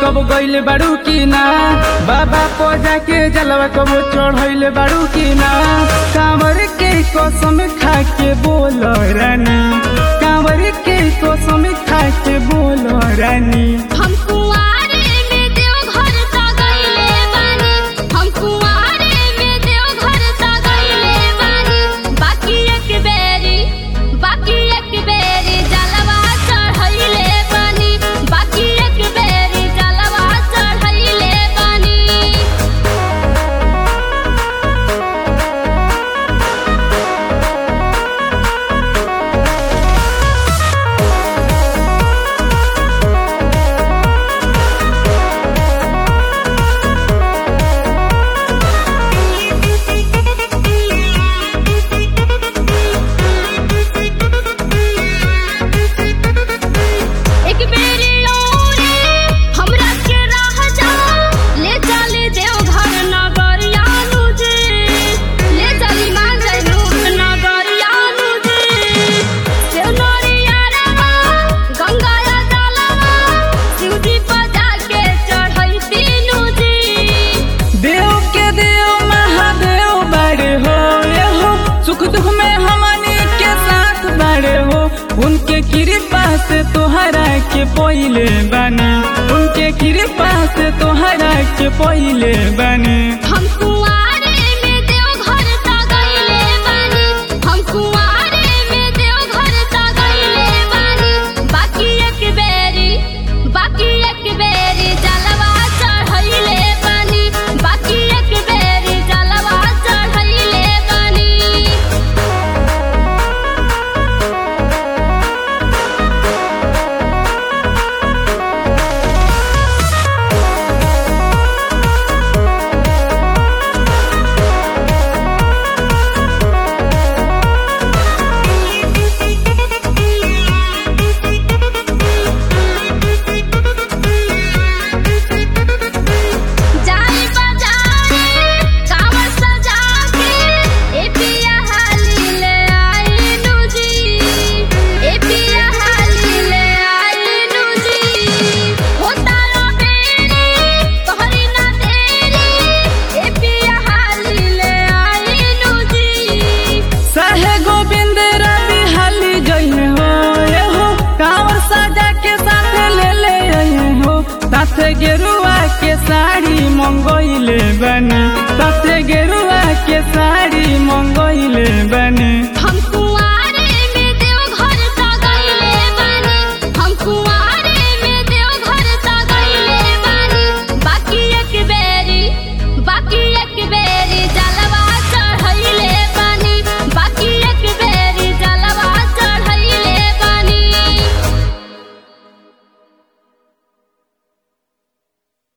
कब गइल बाड़ू की ना बाबा पूजा के जलवा कब चढ़ैले बाड़ू की ना कांवर के कसम खा के बोल रानी कांवर के कसम खा के बोल रानी हम कुंवारे में देवघर सा गइले बानी हम कुंवारे में देवघर सा गइले बानी बाकी एक बेरी बाकी एक बेरी जलवा चढ़ैले बानी बाकी एक बेरी जलवा चढ़ैले बानी एक बेरी औरी हमरा के राह जा ले चली देवघर नगरिया नुजे ले चली मान जैनू नगरिया नुजे सेव नरिया रवा गंगा या जलवा शिवजी बजा के चढ़ई तीनू जी देव के देव महादेव बड़े हो ये हो सुख दुख में हमनी के साथ बड़े हो उनके कृपा से तोहरा के पहिले बने उनके कृपा से तोहरा के पहिले बने हम कुंवारे में देवघर सा गइले बानी हम कुंवारे में देवघर सा गइले बानी बाकी एक बेरी बाकी एक बेरी जलवा चढ़ैले बानी बाकी एक बेरी जलवा चढ़ैले बानी जाई बाजारे कांवर सजा के ए पिया हाली ले आई नुजी ए पिया हाली ले आई नुजी होता रो बेरी तोहरी ना देरी ए पिया हाली ले आई नुजी सहे गोविंद रवि हाली जइने हो ये हो कांवर सजा के साथ ले ले आए हो साथे गेरुआ के साड़ी मंगोइले बने साथे गेरुआ के साड़ी मंगोइले बने